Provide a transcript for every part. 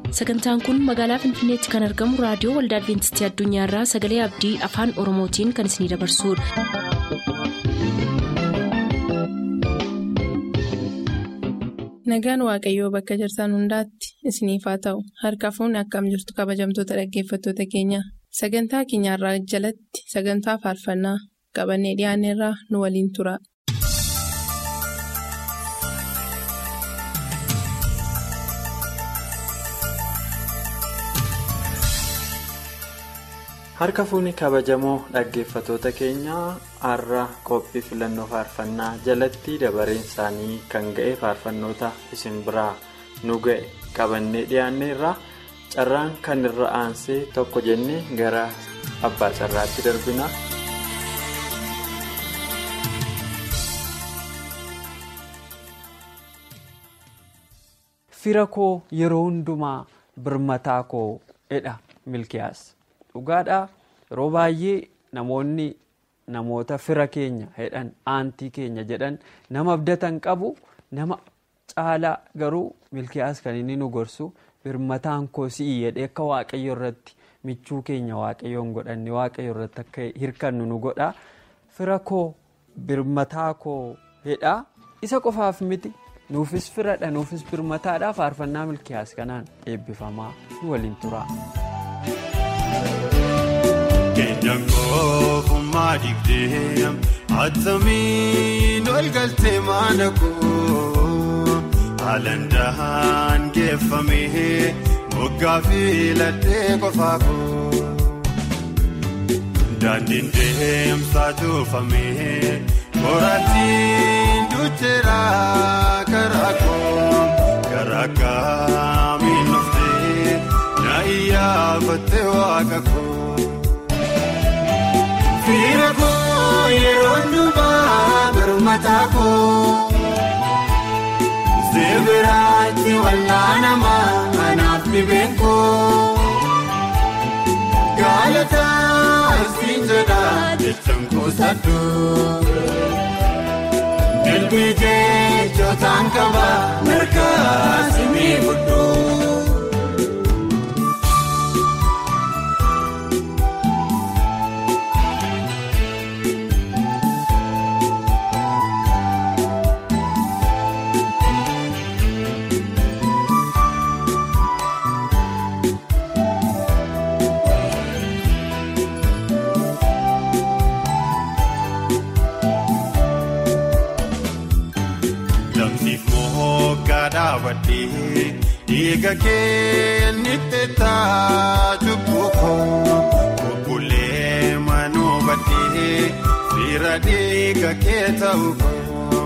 sagantaan kun magaalaa finfinneetti kan argamu raadiyoo waldaa adventistii addunyaarraa sagalee abdii afaan oromootiin kan isinidabarsudha. nagaan waaqayyoo bakka jirtan hundaatti isiniif haa ta'u harka fuunni akkam jirtu kabajamtoota dhaggeeffattoota keenya sagantaa keenyarraa jalatti sagantaa faarfannaa qabannee dhiyaanneerraa nu waliin tura. harka fuunni kabajamoo dhaggeeffatoota keenyaa har'a qophii filannoo faarfannaa jalatti dabareen isaanii kan ga'e faarfannoota isin biraa nu ga'e qabannee dhiyaanneerra carraan kan irra aansee tokko jennee gara abbaa carraatti darbina. fira koo yeroo hundumaa birmataa koo jedha milkiyaas. dhugaadhaa yeroo baay'ee namoonni namoota fira keenya jedhan aantii keenya jedhan nama abdatan qabu nama caalaa garuu milkiyaas kan inni nu gorsu birmataan koo si'i jedhee akka waaqayyo irratti michuu keenya waaqayyoon godhanne waaqayyo irratti akka hirkannu nu godha fira koo birmataa koo jedha isa qofaaf miti nuufis firadha nuufis birmataadha faarfannaa milkiyaas kanaan eebbifamaa nu waliin tura. Keenyan koofummaa dhiibdee attamiin ol galtee mana koo haalandaan geeffamee moggaa fi laddee qofaa koo daandiin deemsaa tuufamee qoraattiin ducheera karaa koo karaa kaamiin dhuftee na iyyaafattee waaqa koo. Fira koo yeroo hundumaa birmataa koo Zeebiraatti wallaanamaa anaaf dhibeen koo Gaalataa siin jedhaa jechaan kuusadhuu Dilbii jechotaan qaba mirgaa simii fudhuu. Dhiiga keenitti taatu buukoo bubbulee manuu baddee fira dhiiga kee ta'u koo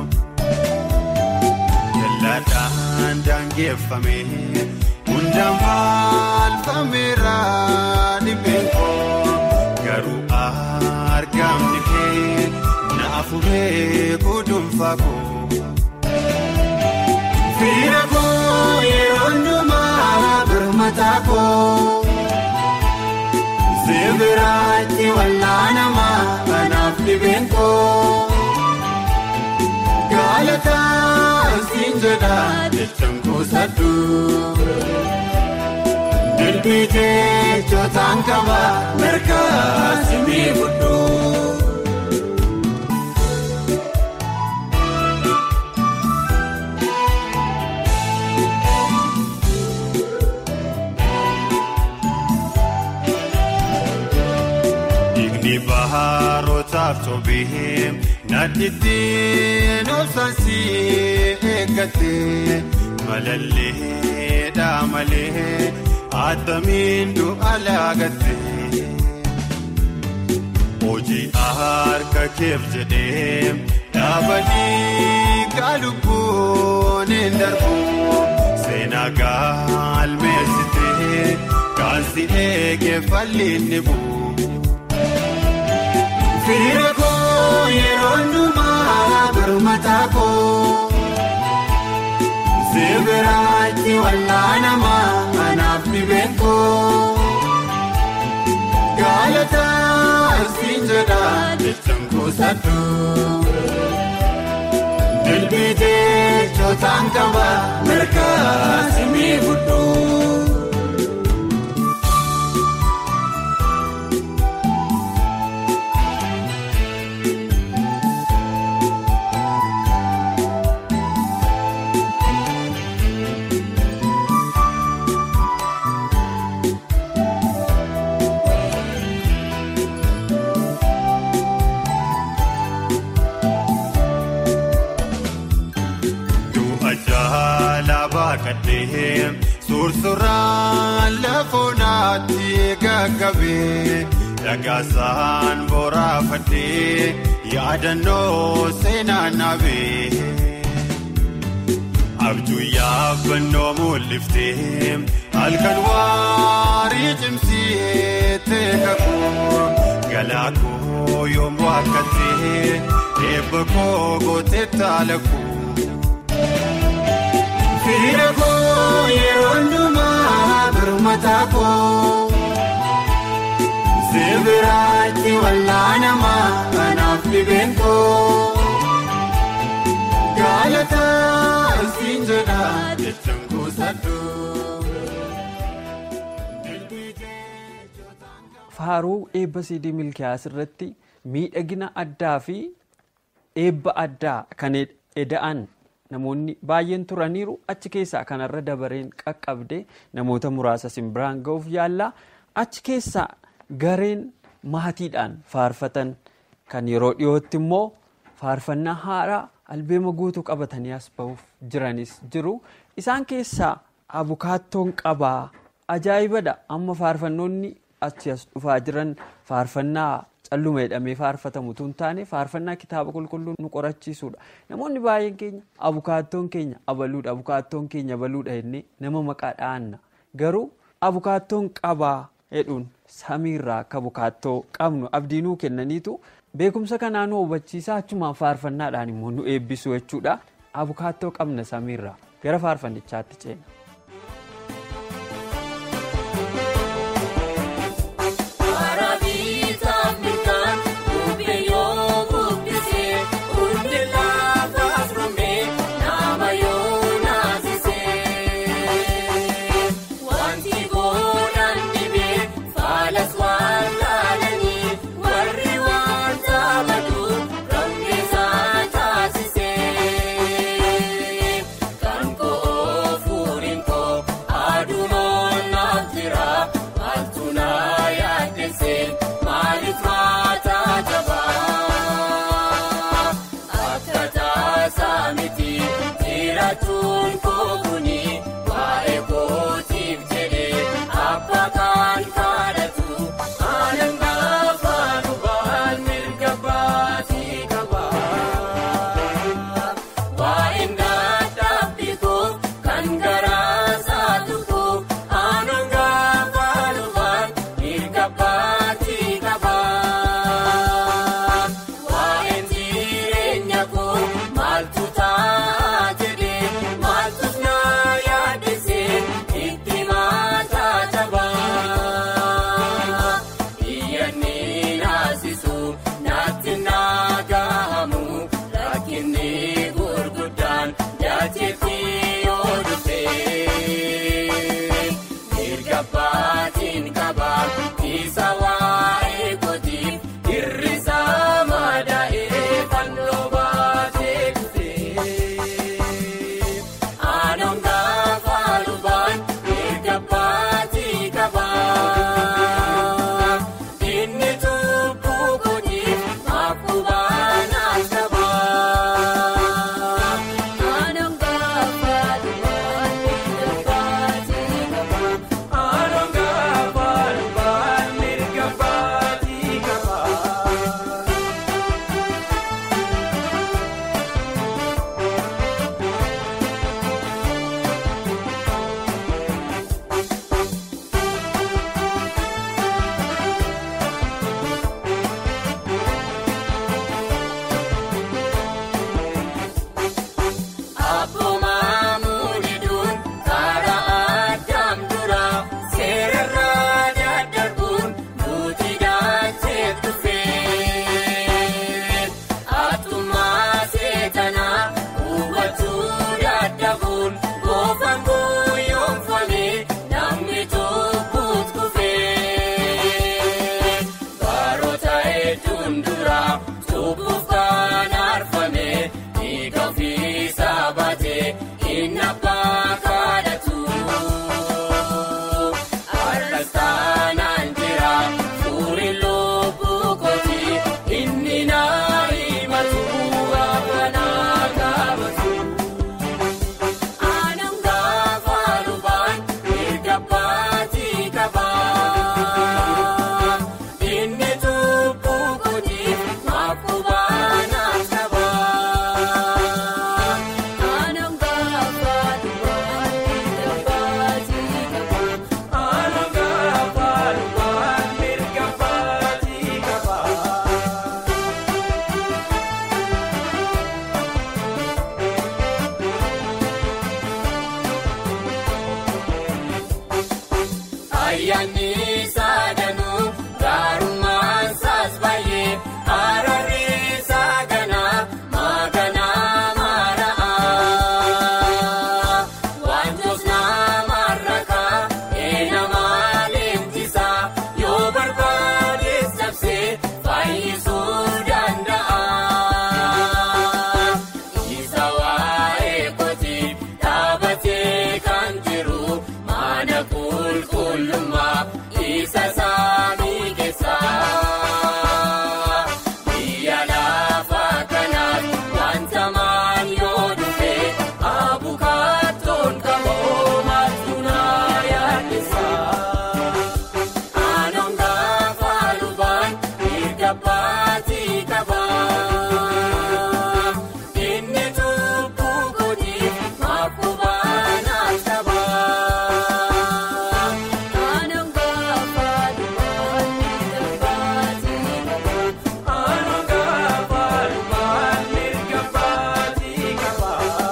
jallaadhaan daangeffamee hundaan maalfameera dhibeen koo garuu argamni kee na afuree gudunfaa koo. Fira koo yeroo hundumaa birmataa koo Zeebiraatti wallaanamaa anaaf dhibeen koo Gaalataa siin jedhaa jechaan kuusadhuu Dilbii jechotaan qaba mirgaa simii fudhuu. Baharootaaf toobee nadhiitiin obsaansii eeggatee malallee malee attamiin du'a laagattee hojii harka keef jedhee dhaabanii gaalubboon hin darbu seenaa gaalmeessitee kaansi eegee falliin ni bu'u. Fira koo yeroo hundumaa birmataa koo Zeebiraatti wallaanamaa anaaf dhibeen koo Gaalataa siin jedhaa jechaan kuusadhuu Dilbii jechotaan qaba mirgaa simii fudhuu. Sursurraan lafoonaatti gaggabee dhagaasaan boraafadhee yaadannoo seenaa naabee. Abjuu yaabannoo mul'iftee halkan waarii cimsee teekakuu galaakoo yommuu akkattee eebba koo gootee taalakuu. Firiira koo yeroo hundumaa birmataa koo Sibiraatti wallaanamaa kanaaf dhibeen koo Gaalataa siin jedhaa jechuun kuusadhu. Faaruu eebba siidii milkiyaas irratti miidhagina addaa fi eebba addaa kan eda'an namoonni baay'een turaniiru achi keessaa kanarra dabareen qaqqabde namoota muraasa simbiraan ga'uuf yaallaa achi keessaa gareen maatiidhaan faarfatan kan yeroo dhiyootti immoo faarfannaa haaraa albeema guutuu qabatanii as ba'uuf jiranis jiru isaan keessaa abukaattoon qabaa ajaa'ibadha amma faarfannoonni achi as dhufaa jiran faarfannaa calluma jedhamee faarfatamu tun taane faarfannaa kitaaba qulqulluu nu qorachiisuudha namoonni baay'een keenya abukaattoon keenya abaluudha abukaattoon keenya abaluudha jennee nama maqaa dha'anna garuu abukaattoon qabaa jedhuun samiirraa akka abukaattoo qabnu abdiinuu kennaniitu beekumsa kanaa nu hubachiisaa achumaan faarfannaadhaan immoo nu eebbisu jechuudha abukaattoo qabna samiirraa gara faarfannichaatti ceena. Anong ayyaanni saadanuu gaarummaan saas baay'ee araarri saaganaa maaganaa maara'aa wantoota namarrakaa eenamaa leenjisaa yoo barbaadees cabsee fayyisuu danda'a. Isa waa'ee kooti dhaabatee kan jiru mana qulqullummaa isa saanii keessaa. Biyya lafa kanaan wanta maal yoo dhufe abukaatoon qaboo maaltunaa yaaddeessaa. Anoon gaafa lubaan mirga baatii qabaa. Inni tuubbuu kootiif maakubaan qabaa. Anoon gaafa lubaan mirga baatii qabaa. Anoon gaafa lubaan mirga baatii qabaa.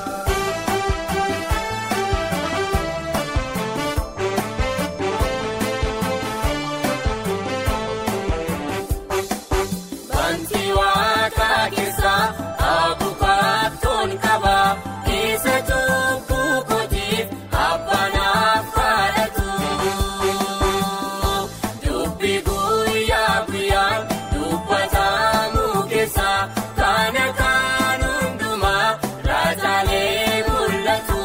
Banti waaqa keessaa abukaatoon qabaa isa tuubbuu kootiif abbanaaf kadhatu. Dubbi guyyaa guyyaan dubbatamu keessaa kana kan hundumaa raajaalee mul'atu.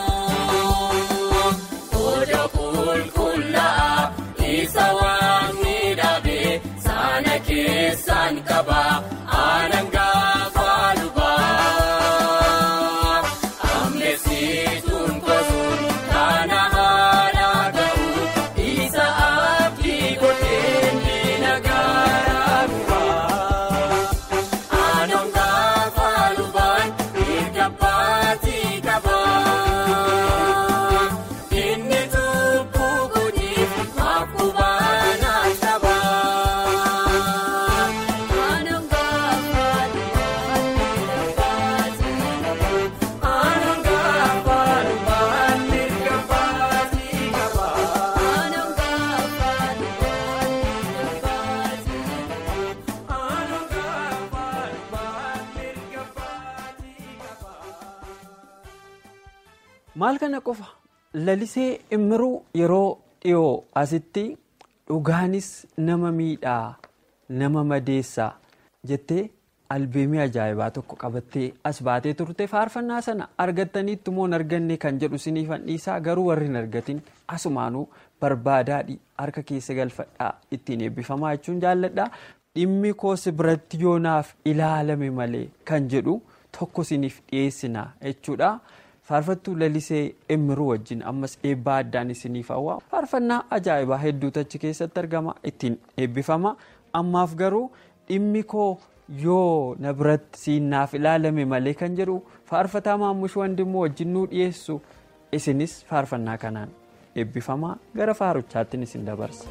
Oda qulqullaa'aa isa waan miidhagee sana keessaan qabaa aanan gaafa lubaa. Ammeessituun gosuun kana haala ga'u isa abdii godhee miila garaa gubaa. Anoon gaafa lubaan mirga baatii qabaa. Inni tuubbuu kootiif maakubaan qabaa. Anoon gaafa lubaan mirga baatii qabaa. Anoon gaafa lubaan mirga baatii qabaa. Anoon gaafa lubaan mirga baatii qabaa. Anoon gaafa lubaan mirga baatii qabaa. Maal kana qofa lalisee immiruu yeroo dhiyoo asitti dhugaanis nama miidhaa nama madeessaa jettee albeemii ajaa'ibaa tokko qabattee as baatee turte faarfannaa sana argattaniitti moo hin arganne kan jedhu siniifan dhiisaa garuu warri hin argatin asumaanuu barbaadaadhi harka keessa galfadhaa ittiin eebbifamaa jechuun jaalladhaa dhimmi koos biratti yoonaaf ilaalame malee kan jedhu tokko siniif dhiyeessina jechuudha. faarfattuu lalisee immiruu wajjin ammas eebbaa addaan isiniif hawwa faarfannaa ajaa'ibaa hedduutu achi keessatti argama ittiin eebbifama ammaaf garuu dhimmi koo yoo na biratti siinnaaf ilaalame malee kan jedhu faarfataa maammush wandimmoo wajjin nuu dhiyeessu isinis faarfannaa kanaan eebbifamaa gara faaruchaattiin isin dabarsa.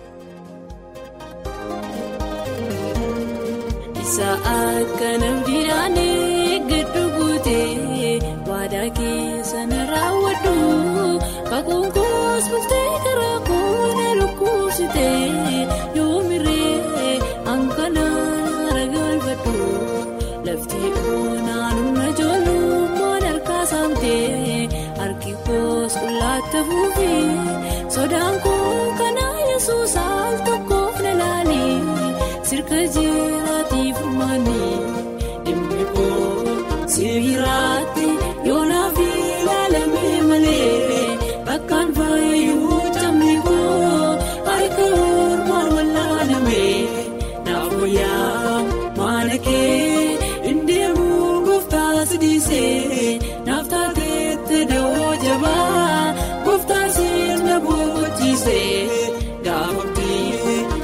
Isa akka namdidhaan giddu guutee waadaa keessa na raawwadhu kakuun koos bultee karaa koona lukkuusitee yoo miree hanqanaan ragalfadhu lafti oonaan humna ijoollummaan harkaa saamtee harki koos qullaatti fuufee sodaan koo kanaa yesuus al tokkoof na laalee sirka jiraatiif maanii dhimmi koo sibiiraatti yoonaaf ilaalamee malee bakkaan faayuu cammi koo harka ormaan wallaalamee naaf wayyaa maana kee indeemuu gooftaa sidiisee naaf taateetti dawoo jabaa gooftaa sirna boqochiisee gaafatti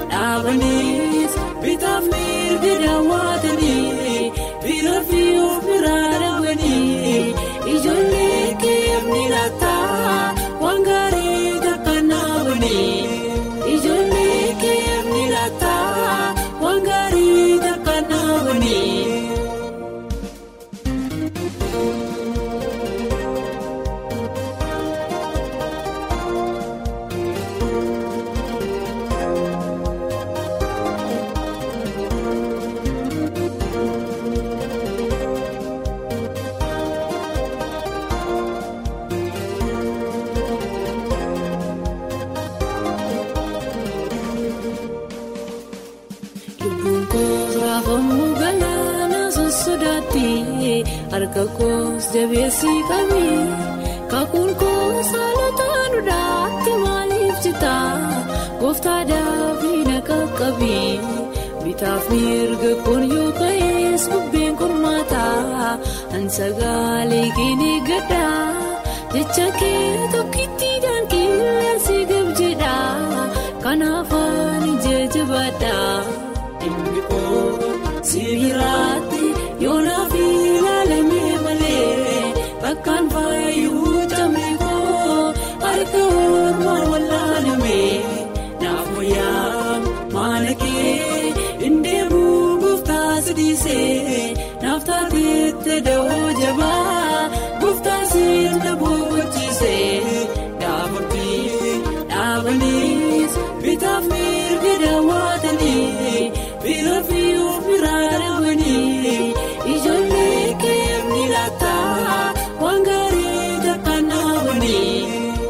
harka koos jabeessii qabee kakuun koos haalota duudhaatti maaliif jita gooftaa daafii na qaqqabee bitaaf mirga kun yoo ka'ees bubbeen qormaataa ansagaalee keenya gadda jecha kee tokkittiidhaan qilleensi gabjedha kanaaf ani jajjabaadha. Inni koo sibiiraatti yoonaaf ilaalamee malee bakkaan faayuu tamee koo harka ormaan wallaalamee naaf wayyaa maala kee indeemuu gooftaa sidiisee naaf taateette dawoo jabaa gooftaa sirna boqochiisee dhaabamtii dhaabaniis bitaaf mirga daawwatanii bira fi of biraa dhabanii ijoollee keemni laata waan gaarii takkaan dhaabanii.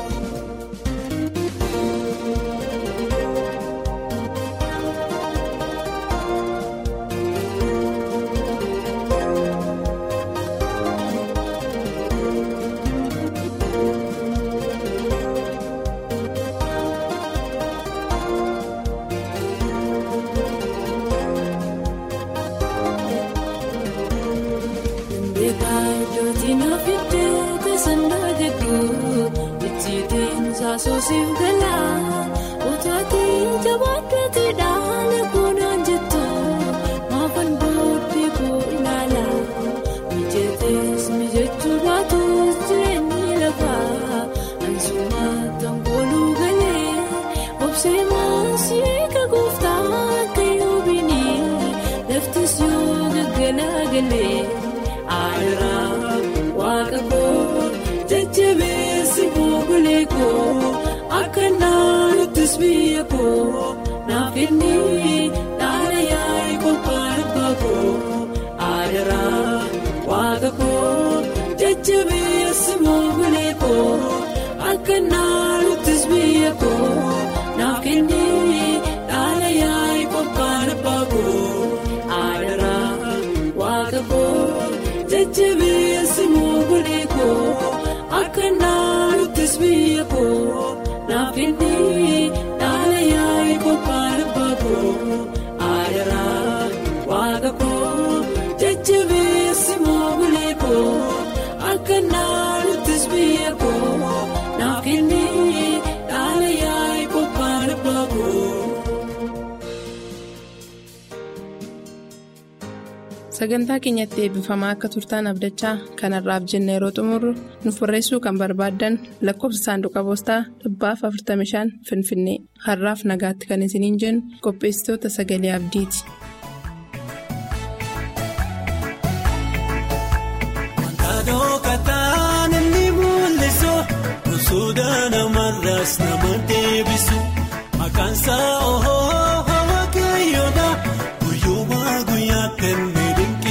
Soosiif galaa otaatii jabaatee dhaala koonaan jettu maafan booddee koo ilaala mijeetees mijechuu baatus jireenyi lafaa ansumaataan kooluu galee obsee maasii eega gooftaa akka yoobinii laftis yoo gaggalaa galee aadaraa waaqa koo jajjabeessi moogulee koo. Akka naannuttis biyya koo naaf inni dhaala yaa'ii qophaa'e baakoo aadaraa waaqa koo jajjabeessi moogulee koo akka naannuttis biyya koo naaf inni dhaala yaa'ii qophaa'e baakoo aadaraa waaqa koo jajjabeessi moogulee koo akka naannuttis biyya koo. Naaf inni dhaala yaa'ii qophaa'e baakoo aadaraa waaqa koo jajjabeessi moogulee koo akka naannuttis biyya koo naaf inni dhaala yaa'ii qophaa'e baakoo. Sagantaa keenyatti eebbifamaa akka turtaan abdachaa kanarraaf jenna yeroo xumurru nuuf barreessuu kan barbaaddan lakkoofsa saanduqa poostaa dhibbaaf 45 finfinnee har'aaf nagaatti kan isiniin jennu qopheessitoota sagalee abdiiti. Wantaanoo kataan inni mul'isu gosoota namarraas nama deebisu maqaan isaa ohoo waaqayyoodha guyyumaa guyyaa kenne.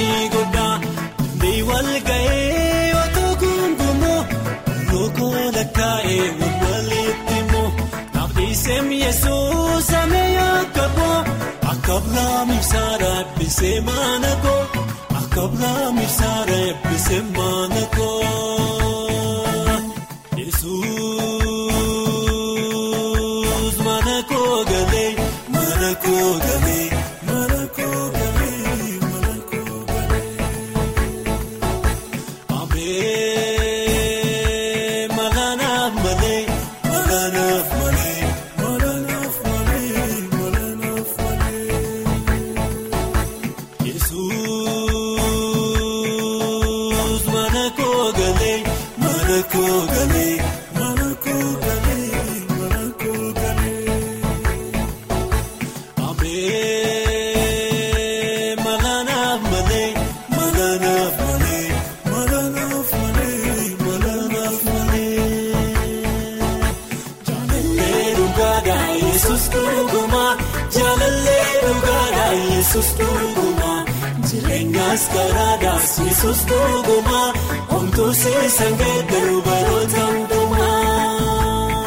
Walga'ee otoo gungumoo lookoo lakkaa'ee walitti immoo naafdhiisee mi'eessuu samee akka boo akka biraa ibsaadha eebbisee maana koo akka biraa ibsaadha eebbisee maana koo Yesuus mana koo galee mana koo galee mana koo galee. Jireenyaas karaadhaas yesus dhugumaa homtuu seesan geeddaruu baroota hundumaa.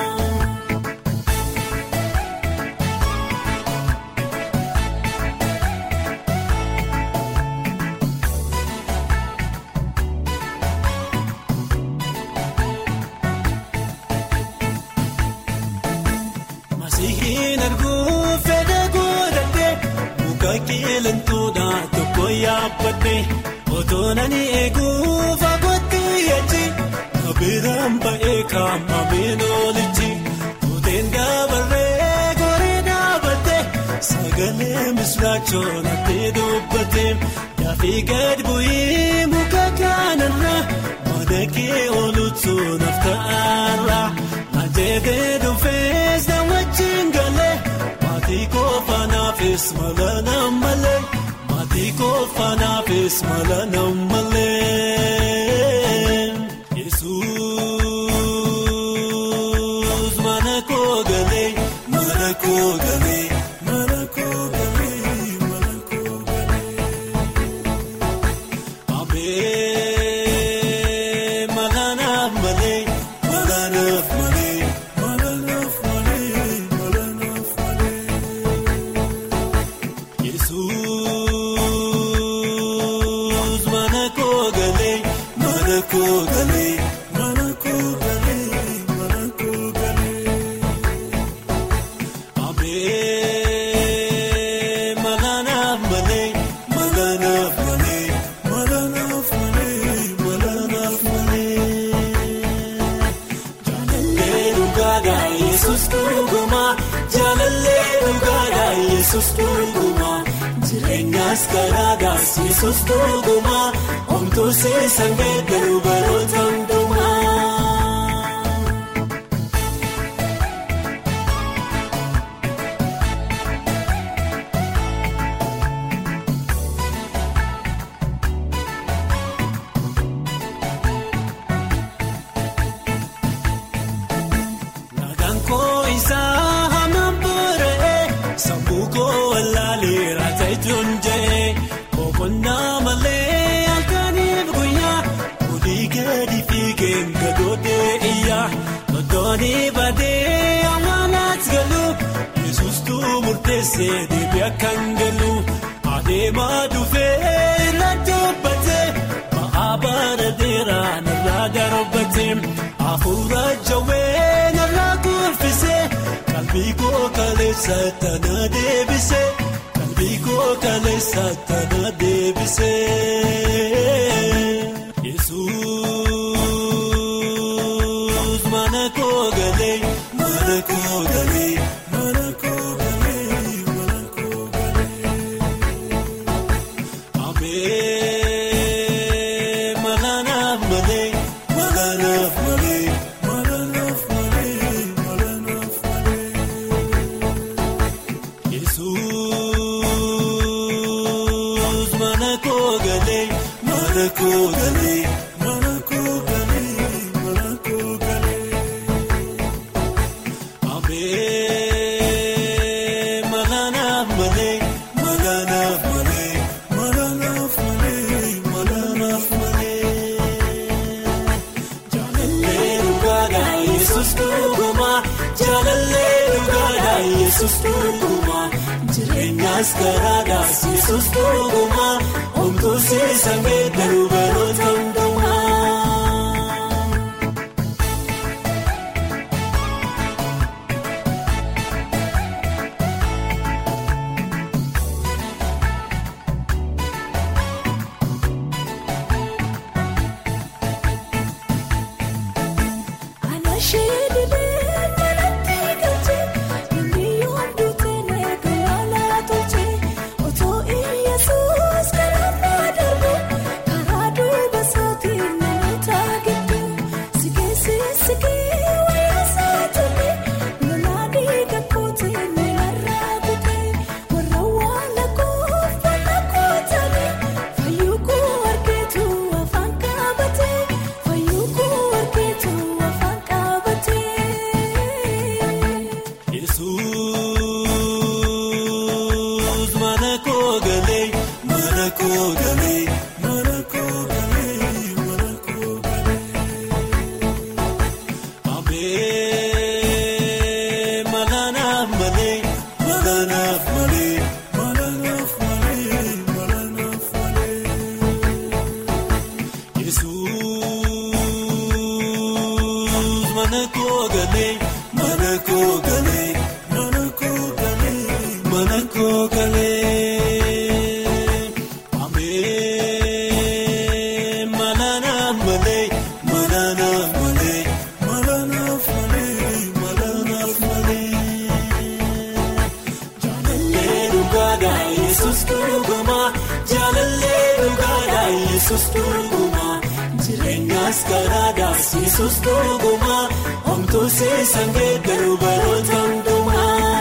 Sihin arguu fedha godhadhee muka qeelantoodhaa tokko yaabbadhee otoo nani eeguu fagootti yachi kabiraan ba'ee kaamameen oolichi tuuteen dabarree goree dhaabatte sagalee misraachoon hattee dubbatte yaafii gad bu'ii muka kanarra mana kee oolutu nafta'arra ajeetee dhufees na wajjin galee maatii koofanaafis mala nammalee maatii koofanaafis mala nammalee yesuus mana koo galee mana koo galee mana koo galee mana koo galee abee mala nammalee mala nammalee mala nammalee mala nammalee yesuus mana koo galee mana koo galee mana koo galee mana koo galee abee mala nammalee mala nammalee mala nammalee mala nammalee. Jaalallee dhugaadhaa Yesuus dhuguma Jaalallee dhugaadhaa Yesuus dhuguma jireenyaas karaadhaas Yesuus dhuguma omtuu seesan geeddaru baroota hundumaa. Nagaan koo isaa hamaan boora'ee sammuu koo wallaalee ta'etuun jee boqonnaa malee halkaniif guyyaa olii gadi fiigeen gadoodee iyyaa loltoonni badee amaanaas galu yesuustuu murteessee deebii akkan galu adeemaa dhufee irra dubbatee ba'aa bara dheeraa narraa darbatee hafuura jawwee narraa kuffisee qalbii koo kaleessa tana deebisee qalbii koo kaleessa tana deebisee yesuus mana koo galee mana koo galee mana koo galee mana koo galee. Abee mala naaf malee mala naaf malee mala naaf malee mala naaf malee. Yesuus mana koo galee mana koo galee mana koo galee mana koo galee. Abee mala naaf malee mala naaf malee mala naaf malee mala naaf malee. Jaalallee dhugaadhaa Yesuus dhuguma jaalallee dhugaadhaa Yesuus dhuguma jireenyaas karaadhaas Yesuus dhuguma omtuu seesan geeddaru baroota hundumaa. Anashee dibee manatti galchee namni yoomdu ta'ee galaalaa tolchee otoo Iyyasuus karaa darbu karaa duuba isaa yesus dhuguma jaalallee dhugaadha yesus dhuguma jireenyaas karaadhaas yesus dhuguma homtuu seesan geeddaruu baroota hundumaa.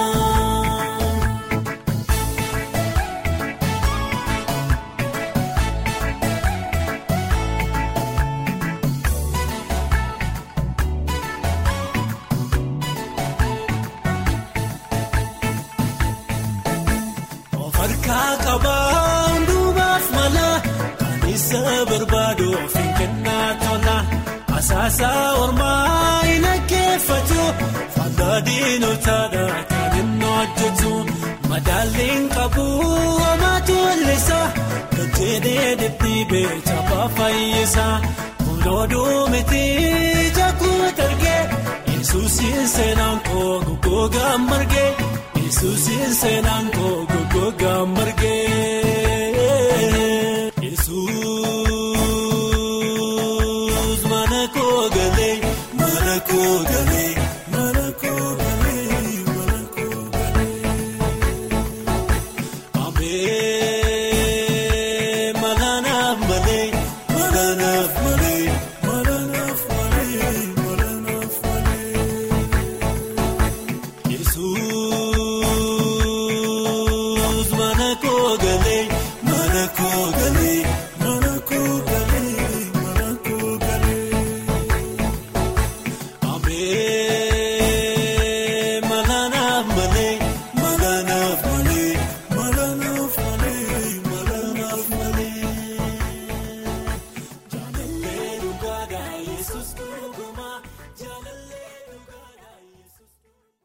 Of harkaa qabaa hundumaaf mala kan isa barbaadu ofiin kennaa tola asaasaa ormaa hin dhaggeeffatu faayidaa diinotaadha kan inni hojjetu madaalliin qabu homaatu wallisa gajjeedee deddeebee cabaa fayyisa kunuuduu miti jakuu targee yesuusiin seenaan koo goggoogaa margee. Yesuusiin seenaan koo goggoogaa margee.